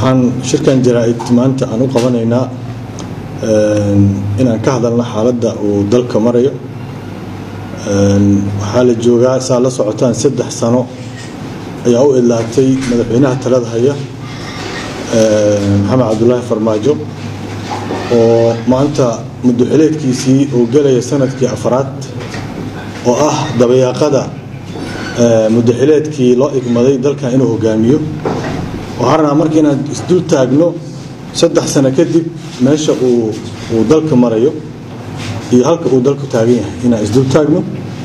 waxaan shirkan jaraa-id maanta aan u qabanaynaa inaan ka hadalno xaaladda uu dalka marayo waxaa la joogaa saa la socotaan saddex sano ayaa u idlaatay madaxweynaha talada haya maxamed cabdulaahi farmaajo oo maanta muddoxileedkiisii uu gelaya sanadkii afraad oo ah dabayaaqada muddoxileedkii loo igmaday dalkan inuu hogaamiyo waxaan rabnaa marka inaan isdul taagno saddex sano kadib meesha uu uu dalka marayo iyo halka uu dalku taagan yahay inaan isdul taagno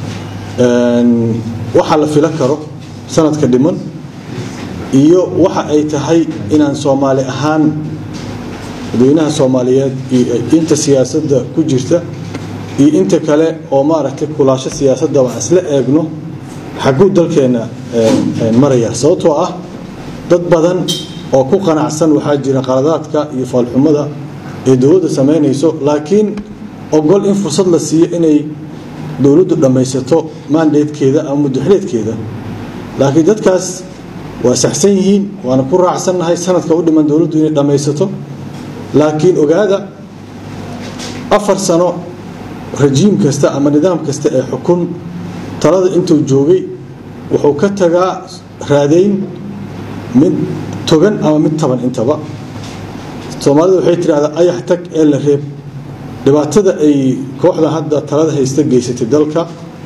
waxa la filo karo sanadka dhiman iyo waxa ay tahay inaan soomaali ahaan dadweynaha soomaaliyeed iyo inta siyaasadda ku jirta iyo inta kale oo maaragtay kulaasho siyaasadda waan isla eegno xagguu dalkeenna maraya sababtoo ah dad badan oo ku qanacsan waxaa jira qaladaadka iyo faalxumada ee dowladda samaynayso laakiin ogol in fursad la siiyo inay dowladdu dhammaysato maandeedkeeda ama muddoxileedkeeda laakiin dadkaas waa saxsan yihiin waana ku raacsannahay sanadka u dhiman dowladdu inay dhammaysato laakiin ogaada afar sano rajiim kasta ama nidaam kasta ee xukun talada intuu joogay wuxuu ka tagaa raadayn mid togan ama mid taban intaba soomaalida waxay tidhahdaa ayax tag ee la reeb dhibaatada ay kooxdan hadda talada haysta geysatay dalka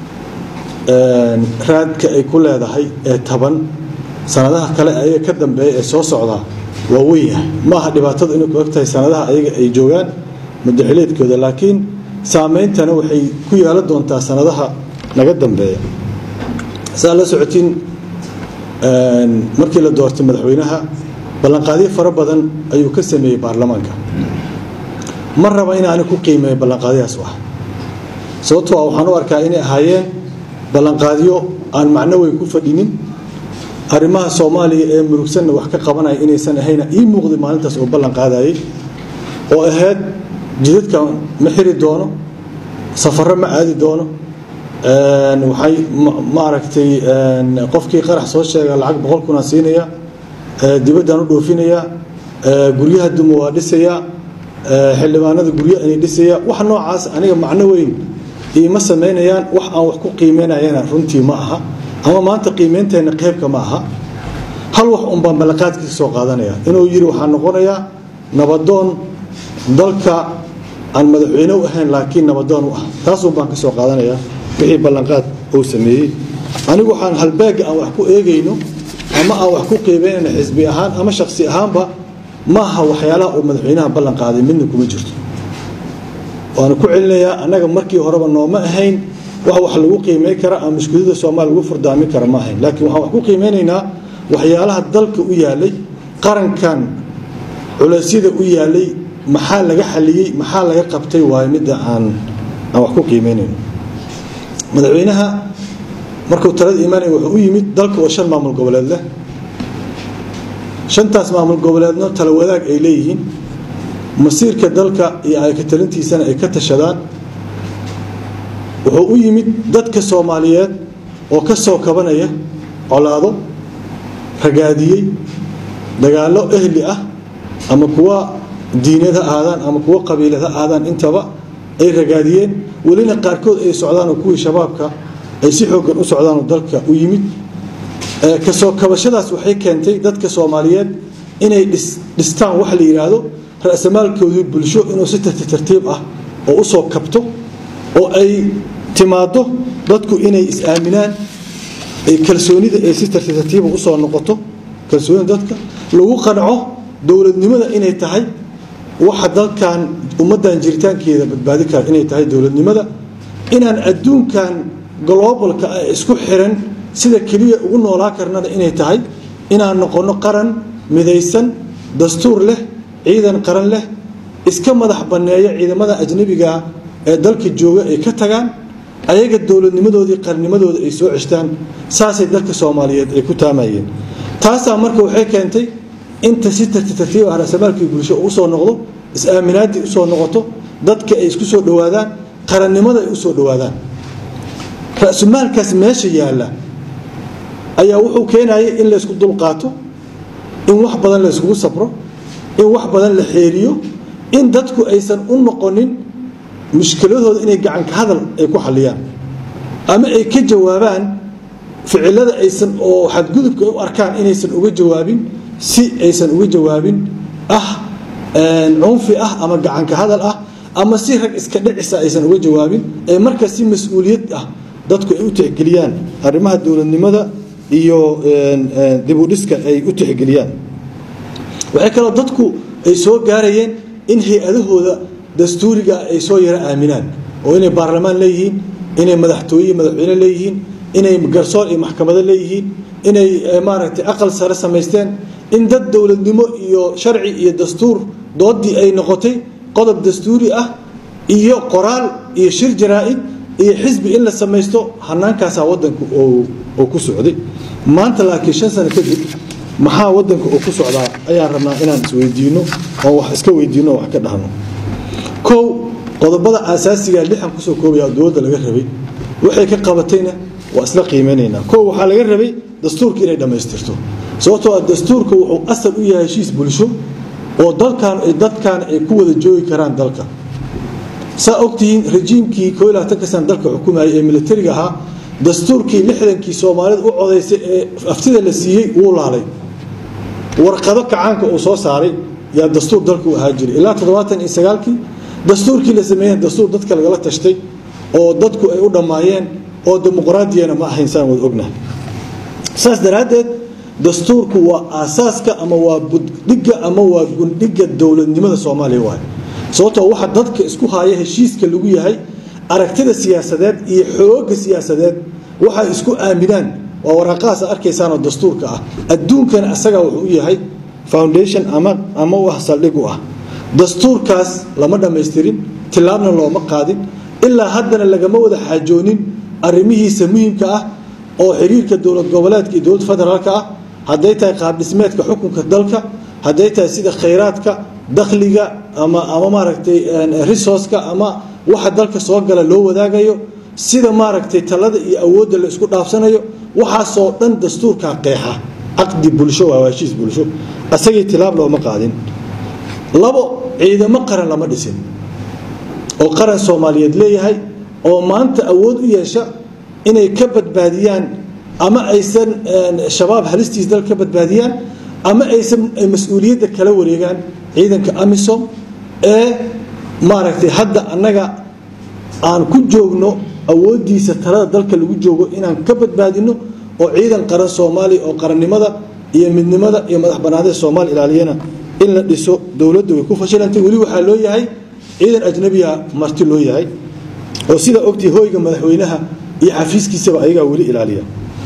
raadka ay ku leedahay ee taban sanadaha kale ayaga ka dambeeya ee soo socdaa waa weynyahay ma aha dhibaatada inay ku eg tahay sanadaha ayaga ay joogaan muddaxileedkooda laakiin saameyntana waxay ku yeelan doontaa sanadaha naga dambeeya saa la socotiin markii la doortay madaxweynaha ballanqaadyo fara badan ayuu ka sameeyey baarlamaanka ma raba inaani ku qiimeeyo ballanqaadyahaas wax sababtoo ah waxaan u arkaa inay ahaayeen ballanqaadyo aan macno weyn ku fadhinin arrimaha soomaaliya ee murugsanna wax ka qabanaya inaysan ahayna ii muuqday maalintaas oo ballan qaadayay oo ahayd jidadka ma xiri doono safarro ma aadi doono waxay maaragtay qofkii qarax soo sheega lacag boqol kunaa siinaya dibaddaan u dhoofinaya guryaha duma waa dhisaya xildhibaanada guryo inay dhisaya wax noocaas aniga macno weyn iima samaynayaan wax aan wax ku qiimeynayana runtii ma aha ama maanta qiimeynteenna qeybka ma aha hal wax un baan ballanqaadkiisa soo qaadanaya inuu yidhi waxaa noqonayaa nabadoon dalka aan madaxweyne u ahayn laakiin nabadoon u ah taasun baan ka soo qaadanaya wixii ballanqaad uu sameeyey anigu waxaan halbeega aan wax ku eegayno ama aan wax ku qiimeynayno xisbi ahaan ama shaksi ahaanba maaha waxyaalaha uu madaxweynaha ballan qaaday midna kuma jirto waana ku celinayaa annaga markii horeba nooma ahayn wax wax lagu qiimey kara ama mushkilada soomaaliya lagu furdaami kara ma ahayn laakiin waxaan wax ku qiimeynaynaa waxyaalaha dalka u yaalay qarankan culeysyada u yaalay maxaa laga xaliyey maxaa laga qabtay waayo midda aan aan wax ku qiimeynayno madaxweynaha markuu talada imaanaya wuxuu u yimid dalka oo shan maamul goboleed leh shantaas maamul goboleedno tala wadaag ay leeyihiin masiirka dalka iyo ayka talintiisana ay ka tashadaan wuxuu u yimid dadka soomaaliyeed oo ka soo kabanaya colaado ragaadiyey dagaallo ehli ah ama kuwa diineed ha aadaan ama kuwa qabiilad ha aadaan intaba ay ragaadiyeen welina qaarkood ay socdaanoo kuwii shabaabka ay si xooggan u socdaanoo dalka u yimid kasoo kabashadaas waxay keentay dadka soomaaliyeed inay dhistaan wax la yidhaahdo ra-samaalkoodii bulsho inuu si tarti tartiib ah oo u soo kabto oo ay timaado dadku inay is-aaminaan kalsoonida ay si tarti tartiiba usoo noqoto kalsoonida dadka lagu qanco dowladnimada inay tahay waxa dalkan ummaddan jiritaankeeda badbaadi kara inay tahay dowladnimada inaan adduunkan globalka ah isku xiran sida keliya ugu noolaa karnana inay tahay inaan noqonno qaran midaysan dastuur leh ciidan qaran leh iska madax banneeya ciidamada ajnabigaa ee dalka jooga ay ka tagaan ayaga dowladnimadoodii qarnimadooda ay soo ceshtaan saasay dalka soomaaliyeed ay ku taamayeen taasaa marka waxay keentay inta si tarti tartiib ah rasamaalkii bulsho uu usoo noqdo is-aaminaaddii usoo noqoto dadka ay isku soo dhowaadaan qarannimada ay usoo dhowaadaan ra-sumaalkaas meesha yaalla ayaa wuxuu keenayay in laysku dulqaato in wax badan la iskugu sabro in wax badan la xeeriyo in dadku aysan u noqonin mushkiladooda inay gacanka hadal ay ku xaliyaan ama ay ka jawaabaan ficilada aysan oo xadgudubka u arkaan inaysan uga jawaabin si aysan uga jawaabin ah cunfi ah ama gacanka hadal ah ama si rag iska dhicisa aysan uga jawaabin ee marka si mas-uuliyad ah dadku ay u tixgeliyaan arrimaha dowladnimada iyo dibudhiska ay u tixgeliyaan waxay kaloo dadku ay soo gaarayeen in hay-adahooda dastuuriga ay soo yaro aaminaan oo inay baarlamaan leeyihiin inay madaxtooye madaxweyne leeyihiin inay garsoor iyo maxkamado leeyihiin inay maaragtay aqal sare samaysteen in dad dowladnimo iyo sharci iyo dastuur doodii ay noqotay qodob dastuuri ah iyo qoraal iyo shir jaraa-id iyo xisbi in la samaysto hanaankaasaa wadanku oo ku socday maanta laakiin shan sano kadib maxaa wadanka oo ku socdaa ayaan rabnaa inaan isweydiino oo wax iska weydiino oo wax ka dhahno kow qodobada aasaasiga lixan kusoo koobaya dowladda laga rabay waxay ka qabatayna waa isla qiimeynaynaa kow waxaa laga rabay dastuurka inay dhammaystirto sababtoo ah dastuurka wuxuu asal u yahay heshiis bulsho oo dalkan dadkan ay ku wada joogi karaan dalka saa ogtihiin rejiimkii koo iyo labaatanka sana dalka xukumayay ee militariga ahaa dastuurkii lixdankii soomaalida u codaysay ee aftida la siiyey wuu laalay warqado kacaanka uu soo saaray yaa dastuur dalka u ahaa jiray ilaa toddobaatan iyo sagaalkii dastuurkii la sameeyeen dastuur dadka lagala tashtay oo dadku ay u dhammaayeen oo dimuqraadiyana ma ahayn saan wada ognahay saas daraaddeed dastuurku waa aasaaska ama waa buddhigga ama waa gundhigga dowladnimada soomaaliya waay sababtoo waxa dadka isku haya heshiiska lagu yahay aragtida siyaasadeed iyo xoogga siyaasadeed waxay isku aaminaan waa waraaqahaas arkaysaanoo dastuurka ah adduunkana asagaa wuxuu u yahay foundation ama ama u ah saldhig u ah dastuurkaas lama dhammaystirin tilaabna looma qaadin ilaa haddana lagama wada xaajoonin arrimihiisa muhiimka ah oo xiriirka dowlad goboleedka iyo dowlad federaalka ah hadday tahay qaabdhismeedka xukunka dalka hadday tahay sida khayraadka dakhliga ama ama maaragtay resourceka ama waxa dalka soo gala loo wadaagayo sida maaragtay talada iyo awoodda la isku dhaafsanayo waxaasoo dhan dastuurkaa qeexa caqdi bulsho waa heshiis bulsho asagii tilaab looma qaadin labo ciidamo qaran lama dhisin oo qaran soomaaliyeed leeyahay oo maanta awood u yeesha inay ka badbaadiyaan ama aysan shabaab halistiis dal ka badbaadiyaan ama aysan mas-uuliyadda kala wareegaan ciidanka amisom ee maaragtay hadda annaga aan ku joogno awooddiisa talada dalka lagu joogo inaan ka badbaadino oo ciidan qaran soomaaliya oo qarannimada iyo midnimada iyo madax banaanida soomaaliya ilaaliyana in la dhiso dowladda way ku fashilantay weli waxaa loo yahay ciidan ajnabiya marti loo yahay oo sidaa ogtii hoyga madaxweynaha iyo xafiiskiisaba ayagaa weli ilaaliya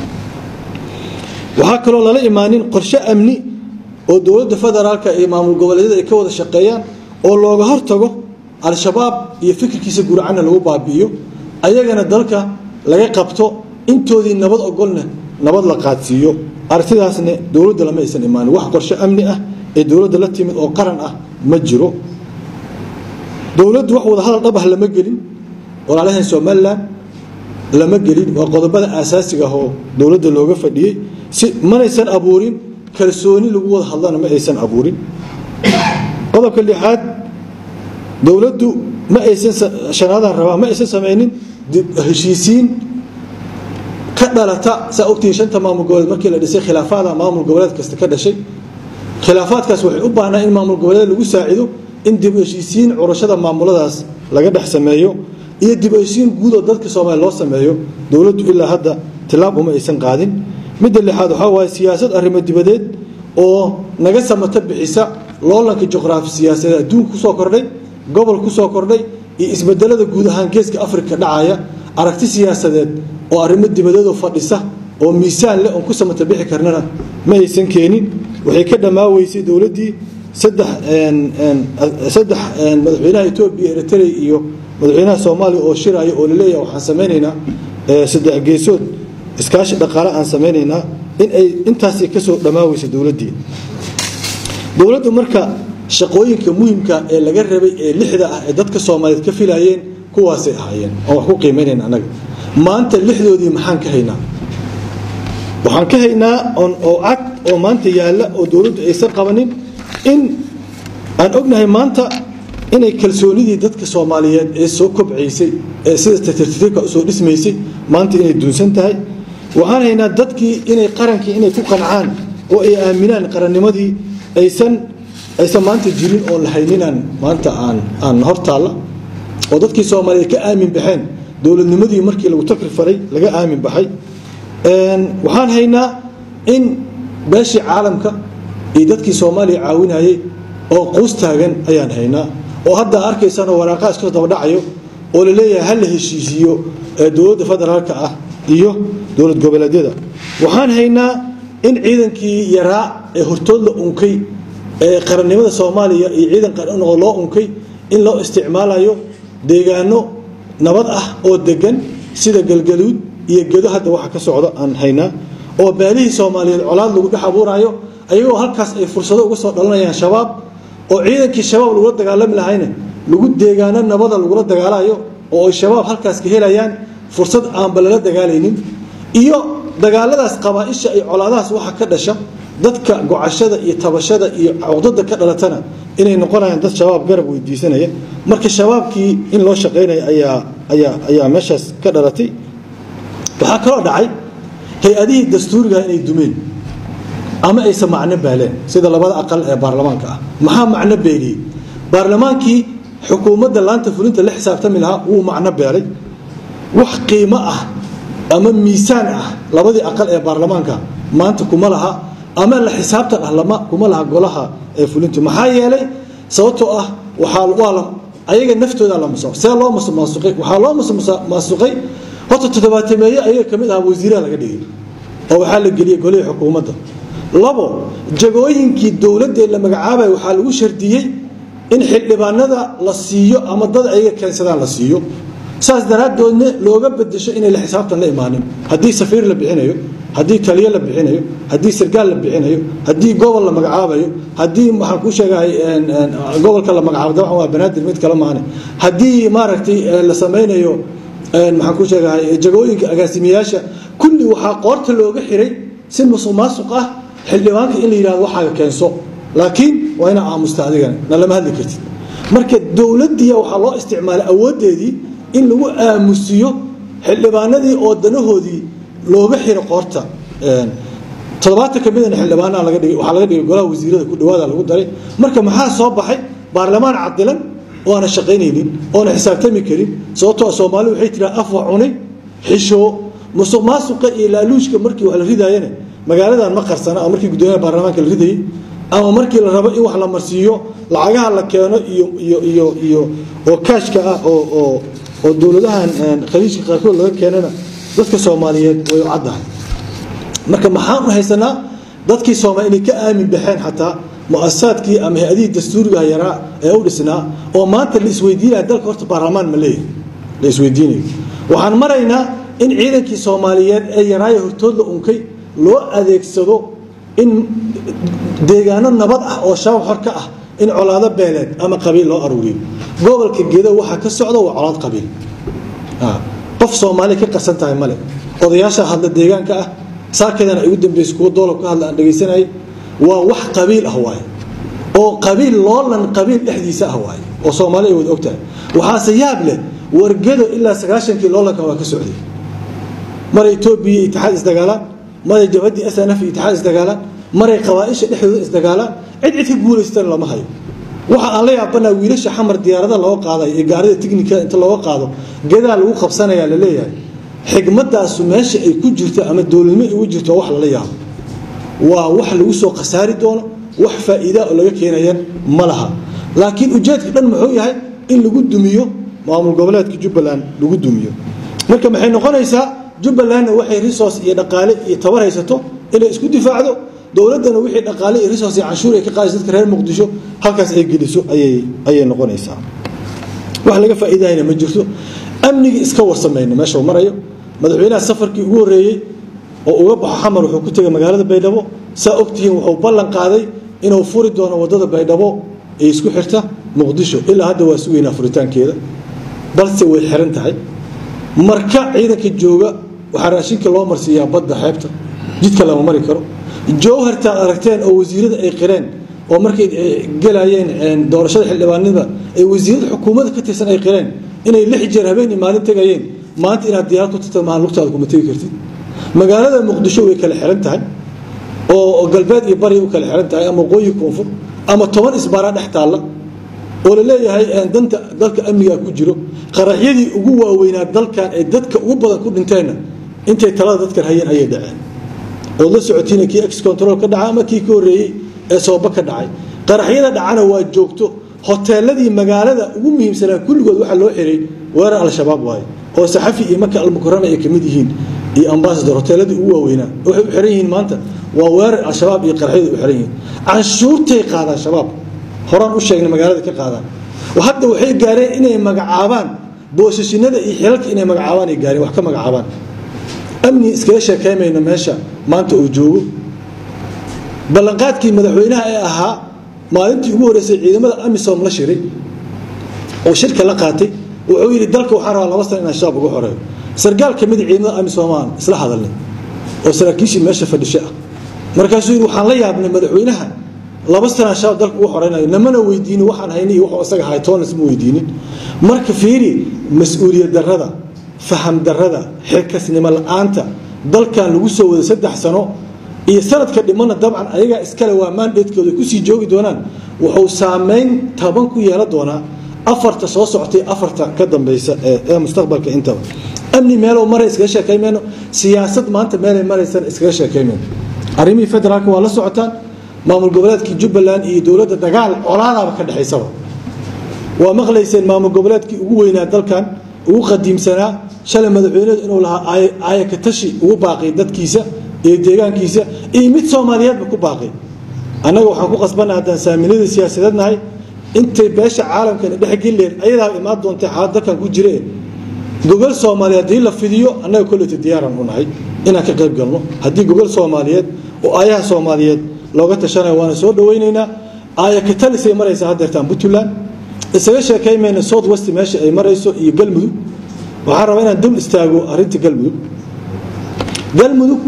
waxaa kaloo lala imaanin qorshe amni oo dowladda federaalka iyo maamul goboleedyada ay ka wada shaqeeyaan oo looga hortago al-shabaab iyo fikirkiisa guracana lagu baabi'iyo ayagana dalka laga qabto intoodii nabad ogolna nabad la qaadsiiyo aragtidaasna dowladda lama aysan imaanin wax qorshe amni ah ee dowladda la timid oo qaran ah ma jiro dowladdu wax wada hadal dhab ah lama gelin walaalahan somalilan lama gelin waa qodobada aasaasiga ah oo dowladda looga fadhiyey si manaysan abuurin kalsooni lagu wada hadlana ma aysan abuurin qodobka lixaad dowladdu ma aysan shanaadaan rabaa ma aysan samaynin heshiisiin ka dhalata saa ogtihiin shanta maamul goboleed markii la dhisay khilaafaada maamul goboleed kasta ka dhashay khilaafaadkaas waxay u baahnaa in maamul goboleed lagu saacido in dib heshiisiin curashada maamuladaas laga dhex sameeyo iyo dib heshiisiin guud oo dadka soomaaliya loo sameeyo dowladdu ilaa hadda tilaab uma aysan qaadin midda lixaad waxaa waaye siyaasad arrimo dibadeed oo naga samata bixisa loolanka juqraafi siyaasadeed adduunka kusoo kordhay gobol kusoo kordhay iyo isbedelada guud ahaan geeska afrika dhacaya aragti siyaasadeed oo arrimo dibadeedoo fadhisa oo miisaan leh oon ku samata bixi karnana ma aysan keenin waxay ka dhammaaweysay dowladdii saddex saddex madaxweynaha etoobiya eritrea iyo madaxweynaha soomaaliya oo shiraya oo laleeyahay waxaan samaynaynaa saddex geesood iskaashi dhaqaale aan samaynaynaa in ay intaasi kasoo dhammaaweysa dowladdii dowladdu marka shaqooyinka muhimka ee laga rabay ee lixda ah ee dadka soomaaliyeed ka filayeen kuwaasay ahaayeen oon wax ku qiimaynayn annaga maanta lixdoodii maxaan ka haynaa waxaan ka haynaa oo cad oo maanta yaalla oo dowladdu aysan qabanin in aan ognahay maanta inay kalsoonidii dadka soomaaliyeed ee soo kobcaysay ee sida tartiibka usoo dhismaysay maanta inay duunsan tahay waxaan haynaa dadkii inay qarankii inay ku qancaan oo ay aaminaan qarannimadii aysan aysan maanta jirin oon la hayninaan maanta aan aan hortaalla oo dadkii soomaaliyeed ka aamin baxeen dowladnimadii markii lagu takri faray laga aamin baxay waxaan haynaa in beeshii caalamka iyo dadkii soomaaliya caawinayay oo quus taagan ayaan haynaa oo hadda arkaysanoo waraaqaa iska dabadhacayo oo la leeyahay ha la heshiisiiyo dowladda federaalka ah iyo dowlad goboleedyada waxaan haynaa in ciidankii yaraa ee hortood la unkay ee qarannimada soomaaliya iyo ciidan qaranoo loo unkay in loo isticmaalayo deegaano nabad ah oo degan sida galgaluud iyo gedo hadda waxa ka socda aan haynaa oo baalihii soomaaliyeed colaad lagu dhex abuurayo ayagoo halkaas ay fursado uga soo dhalanayaan shabaab oo ciidankii shabaab lagula dagaalami lahayna lagu deegaano nabada lagula dagaalayo oo ay shabaab halkaas ka helayaan fursad aanba lala dagaalaynin iyo dagaaladaas qabaaisha iyo colaadahaas waxa ka dhasha dadka gocashada iyo tabashada iyo cuqdada ka dhalatana inay noqonayaan dad shabaab garab weydiisanaya marka shabaabkii in loo shaqaynaya ayaa ayaa ayaa meeshaas ka dhalatay waxaa kaloo dhacay hay-adihii dastuuriga inay dumeen ama aysan macno baaleen sida labada aqal ee baarlamaanka ah maxaa macno beeliyey baarlamaankii xukuumadda laanta fulinta la xisaabtami lahaa wuu macno beelay wax qiimo ah ama miisaan ah labadii aqal ee baarlamaanka maanta kuma laha ama la xisaabtan ah lama kuma laha golaha ee fulintu maxaa yeelay sababtoo ah waxaa waa la ayaga naftooda la musuq see loo musuqmaasuqay waxaa loo musuqmaasuqay horta toddobaatameeye ayaga ka mid ah wasiiraha laga dhigay oo waxaa la geliyey golihii xukuumadda labo jagooyinkii dowladee la magacaabaya waxaa lagu shardiyey in xildhibaanada la siiyo ama dad ayaga keensadaan la siiyo saas daraaddoodna looga bedesho inay la xisaabtan la imaanin haddii safiir la bixinayo haddii taliyo la bixinayo haddii sargaal la bixinayo haddii gobol la magacaabayo haddii waxaan kuu sheegahay gobolka la magacaabo dabcan waa banaadir mid kale maane haddii maaragtay la samaynayo maxaan kuu sheegahay jagooyinka agaasimayaasha kulli waxaa qoorta looga xiray si musuq maasuq ah xildhibaanka in la yidhahdo waxaaga keenso laakiin waa inaa aamusta adigana na lama hadli kartid marka dowladdiya waxaa loo isticmaalay awooddeedii in lagu aamusiyo xildhibaanadii oo danahoodii looga xiro qoorta toddobaatan ka midana xildhibaanaha laga dhigay waxaa laga dhigay golaha wasiirada ku dhawaada lagu daray marka maxaa soo baxay baarlamaan cadilan oo aana shaqaynaynin oona xisaabtami karin sababtoo soomaali waxay tiraa afwa cunay xishoo musuq maasuqa iyo laaluushka markii wax la ridaayana magaaladan ma qarsana ama markii guddoomiyaha baarlamaanka la ridayay ama markii la rabo in wax la marsiiyo lacagaha la keeno iyo iyo iyo iyo oo kaashka ah oo oo oo dowladahan khaliijka qaarkood laga keenana dadka soomaaliyeed way u caddahay marka maxaan u haysanaa dadkii soomaali inay ka aamin baxeen xataa mu-asasaadkii ama hay-adihii dastuuriga yaraa ee u dhisnaa oo maanta la isweydiinaya dalka horta baarlamaan ma leeyahay la isweydiinayo waxaan maraynaa in ciidankii soomaaliyeed ee yaraayo hortood la unkay loo adeegsado in deegaano nabad ah oo shabaab xor ka ah in colaado beeleed ama qabiil loo aruuriyo gobolka gedo waxaa ka socda waa colaad qabiil qof soomaaliya ka qarsan tahay male odayaasha hadla deegaanka ah saakadana ay ugu dambaysa kuwa doolab ka hadla aan dhegaysanayay waa wax qabiil ah waaye oo qabiil loolan qabiil dhexdiisa ah waaye oo soomaali ay wada og tahay waxaase yaab leh wargedo ilaa sagaashankii loolanka waa ka socday maray etoobiya itixaad isdagaalaan maray jabhaddii s n f itixaad isdagaalaan maray qabaaisha dhexdooda isdagaalaan cid cid ka guulaystan lama hayo waxa aan la yaabanaa wiilasha xamar diyaarada looga qaaday ee gaarida tiknikada inta looga qaado gedaa lagu qabsanayaa la leeyahay xigmadaasu meesha ay ku jirto ama dowladnimo ay ugu jirto wax lala yaabo waa wax lagu soo khasaari doono wax faa'iida oo laga keenayan ma laha laakiin ujeedka dhan muxuu yahay in lagu dumiyo maamul goboleedka jubbaland lagu dumiyo marka maxay noqonaysaa jubbalandna waxay resource iyo dhaqaale iyo tabar haysato inay isku difaacdo dowladdana wixii dhaqaale iyo resource iyo canshuur ay ka qaadayso dadka reer muqdisho halkaas ay geliso ayay ayay noqonaysaa wax laga faa'iidahayna ma jirto amnigii iska warsamayno meesha uu marayo madaxweynaha safarkii ugu horreeyey oo uga baxo xamar wuxuu ku tegay magaalada baydhabo saa ogtihiin wuxuu ballan qaaday inuu furi doono waddada baydhabo ee isku xirta muqdisho ilaa hadda waa sugaynaa furitaankeeda balse way xiran tahay marka ciidanka jooga waxaa raashinka loo marsiiyaa badda xeebta jidka lama mari karo jowhartaad aragteen oo wasiirada ay qireen oo markay gelayeen doorashada xildhibaanada ay wasiirada xukuumadda ka tirsan ay qireen inay lix jeer habeen iyo maalin tegayeen maanta inaad diyaarad ku tagta mahan lugtaada kuma tegi kartid magaalada muqdisho way kala xiran tahay oo galbeed iyo bari u kala xiran tahay ama waqooyi koonfur ama toban isbaaraa dhex taalla oo la leeyahay danta dalka amnigaa ku jiro qaraxyadii ugu waaweynaa dalkan ee dadka ugu badan ku dhinteenna intay talada dadkan hayeen ayay dhaceen ood la socotiina kii ex control ka dhaca ama kii ka horreeyey ee sooba ka dhacay qaraxyada dhacana waa joogto hoteeladii magaalada ugu muhiimsanaa kulligood waxaa loo xiray weerar al-shabaab waaye oo saxafi iyo maka almukarama ay ka mid yihiin iyo ambasador hoteeladii ugu waaweynaa waxay u xiran yihiin maanta waa weerar al-shabaab iyo qaraxyadu u xiran yihiin canshuurtay qaadaan shabaab horaan u sheegnay magaalada ka qaadaan hadda waxay gaareen inay magacaabaan boosashinada iyo xilalka inay magacaabaan ay gaareen wax ka magacaabaan amni iskaga sheekaymayno meesha maanta uu joogo ballanqaadkii madaxweynaha ee ahaa maalintii ugu horreysay ciidamada amisom la shiray oo shirka la qaatay wuxuu yidhi dalka waxaan rabaa laba sana inaan shabaab uga xoreeyo sargaal ka mid ciidamada amisom aan isla hadalnay oo saraakiishii meesha fadhisho ah markaasuu yidhi waxaan la yaabnay madaxweynaha laba sana shabaab dalka ugu xoreynayo namana weydiinin waxaan haynay iyo wuxuu isaga ahay toonas ma weydiinin marka fiiri mas-uuliyad darrada faham darrada xilkasnimo la-aanta dalkan lagu soo waday saddex sano iyo sanadka dhimana dabcan ayagaa iskale waa maandheedkooda kusii joogi doonaan wuxuu saameyn taban ku yeelan doonaa afarta soo socotay afarta ka dambeysa ee mustaqbalka intaba amni meelow maray iskaga sheekaymayno siyaasad maanta meelay maraysana iskaga sheekaymayno arrimihii federaalka waa la socotaan maamul goboleedkii jubbaland iyo dowladda dagaal colaadaaba ka dhexaysaba waa maqlayseen maamul goboleedkii ugu weynaa dalkan ugu qadiimsanaa shalay madaxweyneedu inuu lahaa aayakatashi ugu baaqay dadkiisa iyo deegaankiisa iyo mid soomaaliyeedba ku baaqay annaga waxaan ku qasbannaha haddaan saaminadii siyaasadeed nahay intay beesha caalamkana dhexgelleen ayadaa imaan doontay xaalad dalkan ku jire gogol soomaaliyeed haddii la fidiyo annaga kolleyta diyaaran u nahay inaan ka qayb galno haddii gogol soomaaliyeed oo aayaha soomaaliyeed looga tashanayo waana soo dhawaynaynaa aayakatalisay maraysaa haddeertaan puntland isaga sheekaymayna south west meesha ay marayso iyo galmudug waxaan rabaa inaan dul istaago arrinta galmudug galmudug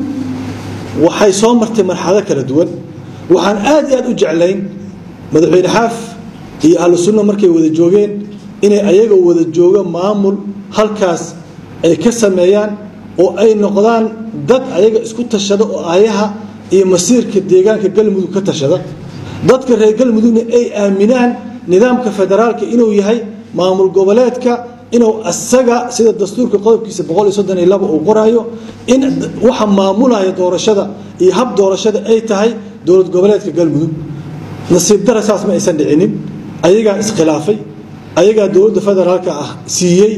waxay soo martay marxalado kala duwan waxaan aad iyo aad u jeclayn madaxweyne xaaf iyo ahlu sunna markay wada joogeen inay ayaga wada jooga maamul halkaas ay ka sameeyaan oo ay noqdaan dad ayaga isku tashada oo aayaha iyo masiirka deegaanka galmudug ka tashada dadka reer galmudugna ay aaminaan nidaamka federaalka inuu yahay maamul goboleedka inuu asaga sida dastuurka qodobkiisa boqol iyo soddon iyo laba uu qoraayo in waxa maamulaya doorashada iyo hab doorashada ay tahay dowlad goboleedka galmudug nasiib dara saas ma aysan dhicinin ayagaa iskhilaafay ayagaa dowladda federaalka ah siiyey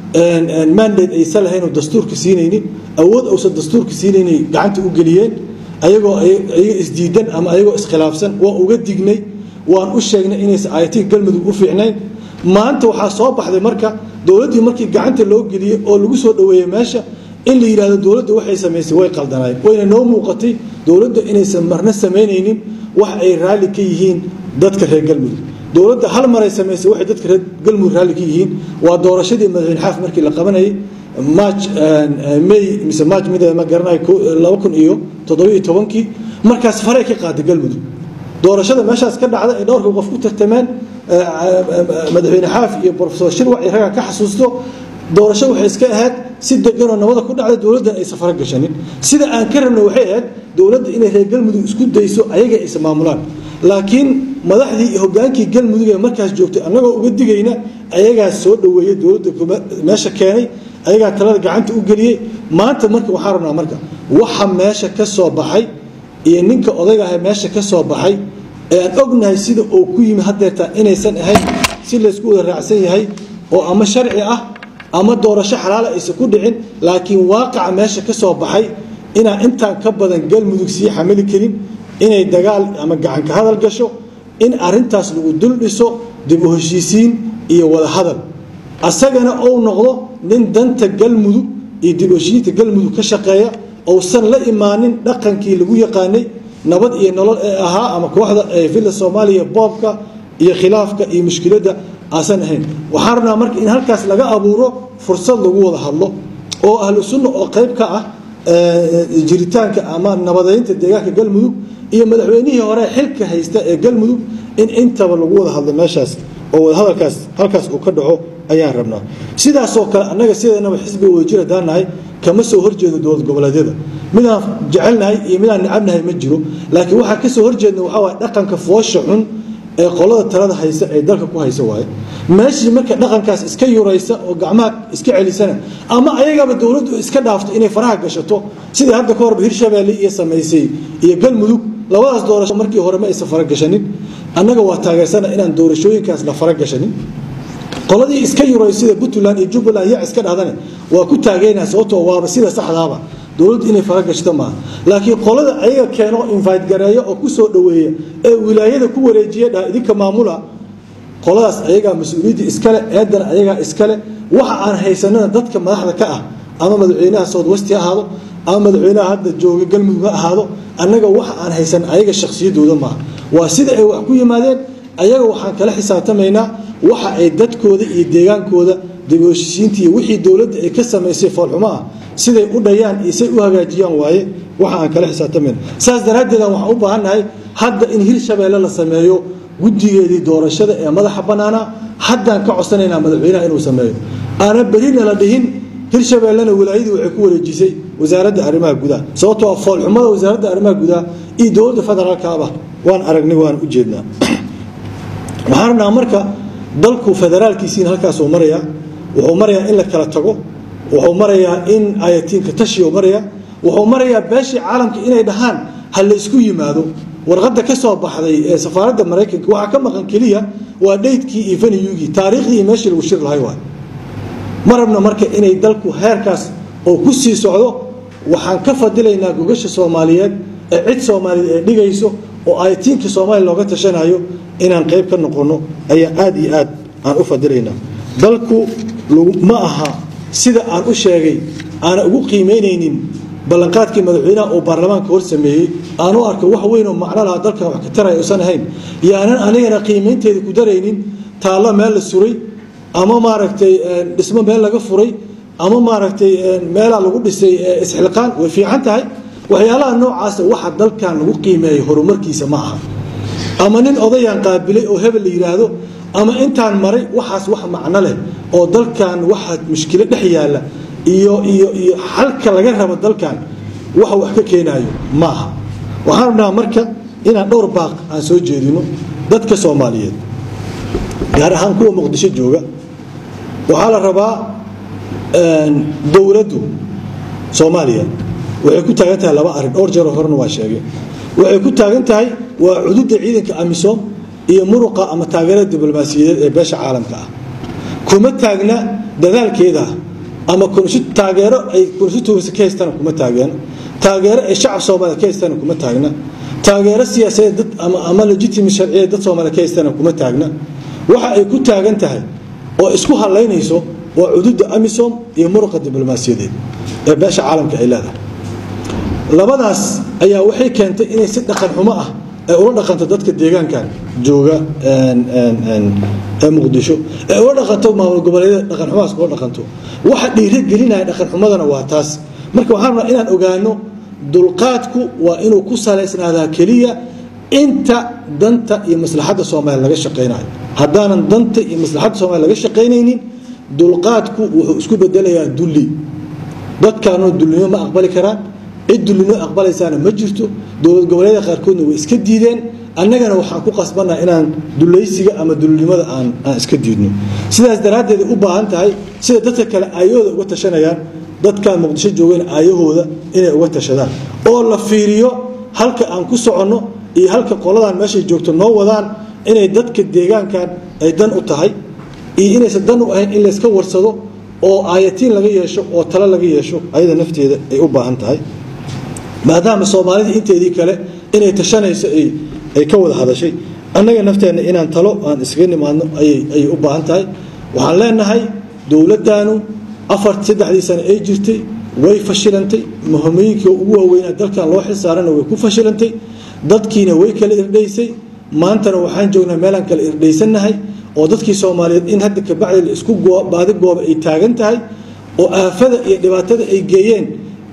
mandate aysan lahaynoo dastuurka siinaynin awood uusan dastuurka siinaynay gacanta u geliyeen ayagoo ayaga isdiidan ama ayagoo iskhilaafsan waa uga dignay waan u sheegnay inaysan ayatiga galmudug u fiicnayn maanta waxaa soo baxday marka dowladdii markii gacanta loo geliyey oo lagu soo dhoweeyey meesha in la yidhahdo dowladda waxay samaysay way qaldanaayeen wayna noo muuqatay dowladda inaysan marna samaynaynin wax ay raalli ka yihiin dadka reer galmudug dowladda hal maray samaysay waxay dadka reer galmudug raalli ka yihiin waa doorashadii madaxweyne xaaf markii la qabanayay march may mise march mid ma garanayo laba kun iyo toddobiyo tobankii markaas faray ka qaaday galmudug doorashada meeshaas ka dhacda ay dhowrka qof ku tartameen madaxweyne xaaf iyo profesor shirwac iyo ragga ka xasuusto doorasho waxay iska ahayd si deganoo nabada ku dhacda dowladdan aysan fara gashanin sida aan ka rabna waxay ahayd dowladda inay reer galmudug isku dayso ayaga aysan maamulaan laakiin madaxdii iyo hogaankii galmudug ee markaas joogtay annagoo uga digayna ayagaa soo dhoweeyey dowladda meesha keenay ayagaa talada gacanta u geliyey maanta marka waxaan rabnaa marka waxa meesha ka soo baxay iyo ninka odayga ah meesha ka soo baxay ee aan ognahay sida uu ku yimi hadeertaa inaysan ahayn si laysku wada raacsan yahay oo ama sharci ah ama doorasho xalaala aysan ku dhicin laakiin waaqaca meesha ka soo baxay inaan intaan ka badan galmudug sii xamili karin inay dagaal ama gacanka hadal gasho in arintaas lagu dul dhiso dib u heshiisiin iyo wada hadal asagana ou noqdo nin danta galmudug iyo dib u heshiisiinta galmudug ka shaqeeya ousan la imaanin dhaqankii lagu yaqaanay nabad iyo nolol ee ahaa ama kooxda villa soomaaliya boobka iyo khilaafka iyo mushkiladda aasan ahayn waxaan rabnaa marka in halkaas laga abuuro fursad lagu wada hadlo oo ahlu sunna oo qayb ka ah jiritaanka ama nabadeynta deegaanka galmudug iyo madaxweynihii hore xilka haysta ee galmudug in intaba lagu wada hadlo meeshaas oo wadahadalkaas halkaas uu ka dhaco ayaan rabnaa sidaasoo kale annaga sideennaba xisbiga wadajir haddaan nahay kama soo horjeedo dowlad goboleedyada midaan jecelnahay iyo midaan necabnahay ma jiro laakiin waxaan kasoo horjeedna waxaa waay dhaqanka foosha xun ee qolada talada haysa ee dalka ku haysa waaye meeshii marka dhaqankaas iska yuraysa oo gacmaha iska celisana ama ayagaba dowladdu iska dhaafto inay faraha gashato sidii hadda ka horba hirshabeelle iyo samaysay iyo galmudug labadaas doorasho markii hore ma aysan faragashanin annaga waa taageersana inaan doorashooyinkaas la faragashanin qoladii iska yuray sida puntland iyo jubbaland yac iska dhahdane waa ku taageynaa sababtoo waaba sida saxdaaba dowladdu inay faragashto maaha laakiin qolada ayaga keeno invite gareeyo oo ku soo dhoweeya ee wilaayada ku wareejiya dhaha idinka maamula qoladaas ayagaa mas-uuliyadda iskale eedana ayagaa iskale waxa aan haysanana dadka madaxda ka ah ama madaxweynaha south west ha ahaado ama madaxweynaha hadda jooga galmudug ha ahaado annaga waxa aan haysan ayaga shakhsiyadooda maaha waa sida ay wax ku yimaadeen ayaga waxaan kala xisaabtamaynaa waxa ay dadkooda iyo deegaankooda dabooshiisiinta iyo wixii dowladda ay ka samaysay foolxumo ah siday u dhayaan iyo say u hagaajiyaan waaye waxa aan kala xisaabtamayna saas daraaddeeda waxaan u baahannahay hadda in hirshabeelle la sameeyo guddigeedii doorashada ee madaxa bannaana haddaan ka codsanaynaa madaxweynaha inuu sameeyo aana berina la dhihin hirshabeellena wilaayadii waxay ku wareejisay wasaaradda arrimaha gudaha sababtoo ah foolxumada wasaaradda arrimaha gudaha iyo dowladda federaalkaaba waan aragnay waan u jeednaa waxaan rabnaa marka dalku federaalkiisiina halkaasuu marayaa wuxuu marayaa in la kala tago wuxuu marayaa in ayatiinka tashiu maraya wuxuu marayaa beeshii caalamka inay dhahaan ha la isku yimaado warqadda ka soo baxday ee safaaradda maraykanka waxaa ka maqan keliya waa dhaydkii iyo faniyugii taariikhdii iyo meeshii lagu shir lahay waay ma rabna marka inay dalku heerkaas oo ku sii socdo waxaan ka fadilaynaa gogasha soomaaliyeed ee cid soomaaliyeed ee dhigayso oo ayatiinka soomaaliya looga tashanayo inaan qayb ka noqono ayaa aada iyo aad aan u fadilaynaa dalku ma aha sida aan u sheegay aana ugu qiimaynaynin ballanqaadkii madaxweynaha uu baarlamaanka hor sameeyey aan u arko wax weyn oo macno lahaa dalkan wax ka taraya usan ahayn yaanan anigana qiimaynteeda ku daraynin taallo meel la suray ama maaragtay dhismo meel laga furay ama maaragtay meelaa lagu dhisay isxilqaan way fiican tahay waxyaalaha noocaasa waxa dalkan lagu qiimeeyo horumarkiisa ma aha ama nin odayaan qaabilay oo hebel la yidhaahdo ama intaan maray waxaas wax macno leh oo dalkan waxa mushkilo dhex yaalla iyo iyo iyo xalka laga rabo dalkan waxa wax ka keenayo ma aha waxaan rabnaa marka inaan dhowr baaq aan soo jeedino dadka soomaaliyeed gaar ahaan kuwa muqdisho jooga waxaa la rabaa dowladdu soomaaliya waxay ku taagan tahay laba arrin dhowr jeeroo horena waa sheegay waxay ku taagan tahay waa cududda ciidanka amisom iyo muruqa ama taageerada diblomaasiyadeed ee beesha caalamka ah kuma taagna dadaalkeeda ama taageero ay konstituency ka haystana kuma taagna taageero ay shacab soomaaliya ka haystana kuma taagna taageero siyaasadeed dad ama legitimate sharciyeed dad soomaaliya ka haystana kuma taagna waxa ay ku taagan tahay oo isku halaynayso waa cududda amisom iyo muruqa diblomaasiyadeed ee beesha caalamka ay leedahay labadaas ayaa waxay keentay inay si dhaqan xumo ah ay ula dhaqanto dadka deegaankan jooga ee muqdisho ee ula dhaqanto maamul goboleedyada dhaqan xumahaas ula dhaqanto waxa dhiiro gelinaya dhaqan xumadana waa taas marka waxaan rabaa inaan ogaano dulqaadku waa inuu ku salaysnaadaa keliya inta danta iyo maslaxadda soomaaliya laga shaqaynayo haddaanan danta iyo maslaxadda soomaliya laga shaqaynaynin dulqaadku wuxuu isku bedelayaa dulli dadkaanoo dullinimo ma aqbali karaan cid dullinimo aqbalaysaana ma jirto dowlad goboleedyada qaarkoodna way iska diideen annagana waxaan ku qasbannaha inaan dulaysiga ama dullinimada aan aan iska diidno sidaas daraaddeed u baahan tahay sida dadka kale aayahooda uga tashanayaan dadkaan muqdisho joogeen aayahooda inay uga tashadaan oo la fiiriyo halka aan ku soconno iyo halka qoladan meeshay joogto noo wadaan inay dadka deegaankan ay dan u tahay iyo inaysan dan u ahayn in layska warsado oo aayatiin laga yeesho oo talo laga yeesho ayada nafteeda ay u baahan tahay maadaama soomaalida inteedii kale inay tashanayso ay ka wada hadashay annaga nafteenna inaan talo aan iskaga nimaadno ayay u baahan tahay waxaan leenahay dowladdaanu afar saddexdii sano ay jirtay way fashilantay muhimooyinkii ugu waaweynaa dalkan loo xilsaarana way ku fashilantay dadkiina way kala irdhaysay maantana waxaan joognaa meelaan kala irdhaysannahay oo dadkii soomaaliyeed in hadda kabacdi la isku baadi gooba ay taagan tahay oo aafada iyo dhibaatada ay geeyeen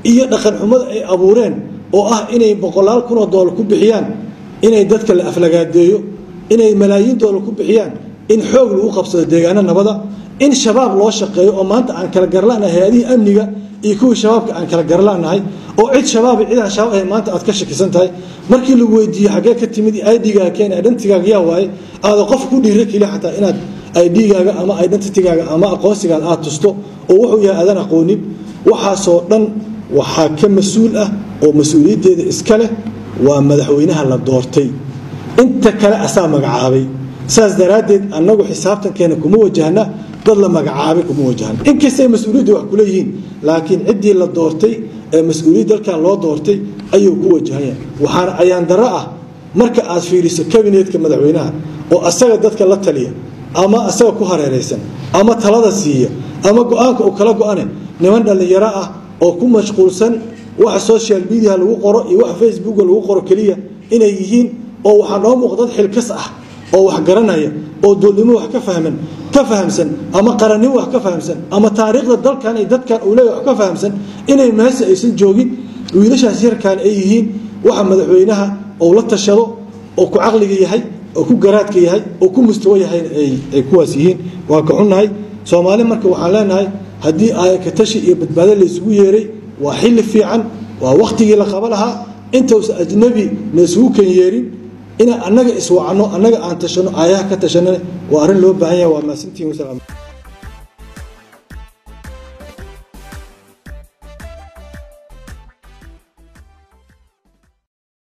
iyo dhaqan xumada ay abuureen oo ah inay boqolaal kunoo doolar ku bixiyaan inay dadka la aflagaadeeyo inay malaayiin doolar ku bixiyaan in xoog lagu qabsado deegaano nabada in shabaab loo shaqeeyo oo maanta aan kala garlanahay hay-adihii amniga iyo kuwii shabaabka aan kala garlanahay oo cid shabaab cidaan shabaab ahayn maanta aad ka shakisan tahay markii lagu weydiiyo xaggee ka timid idgaaga keen identigaaga yaa waaye aada qof ku dhiira keliya xataa inaad idgaaga ama identitygaaga ama aqoonsigaaga aad tusto oo wuxuu yahay aadan aqoonin waxaasoo dhan waxaa ka mas-uul ah oo mas-uuliyaddeeda iska leh waa madaxweynaha la doortay inta kale asaa magacaabay saas daraaddeed annagu xisaabtankeena kuma wajahna dad la magacaabay kuma wajahna inkastay mas-uuliyadda wax kuleeyihiin laakiin ciddii la doortay ee mas-uuliyad dalkan loo doortay ayuu ku wajahanya waxaana ayaan darro ah marka aad fiiriso kabinetka madaxweynaha oo asaga dadka la taliya ama asaga ku hareeraysan ama talada siiya ama go-aanka uu kala go-ane niman dhallinyaro ah oo ku mashquulsan waxa social media lagu qoro iyo waxa facebooka lagu qoro keliya inay yihiin oo waxaa noo muuqda dad xilkas ah oo wax garanaya oo doolnimo wax ka fahman ka fahamsan ama qarannimo wax ka fahamsan ama taariikhda dalkan iyo dadkan uu leeyahay wax ka fahamsan inay meesha aysan joogin wiilashaas yarkaan ay yihiin waxa madaxweynaha uu la tashado oo ku caqliga yahay oo ku garaadka yahay oo ku mustawo yahay ay kuwaas yihiin waa ka xunnahay soomaali marka waxaan leenahay haddii aayakatashi iyo badbaado laysugu yeeray waa xilli fiican waa wakhtigii la qaba lahaa intausa ajnabi laysugu kan yeerin inaan annaga iswacno annaga aan tashano aayaha ka tashanane waa arrin loo baahan yaha waa maasintiin wasalaam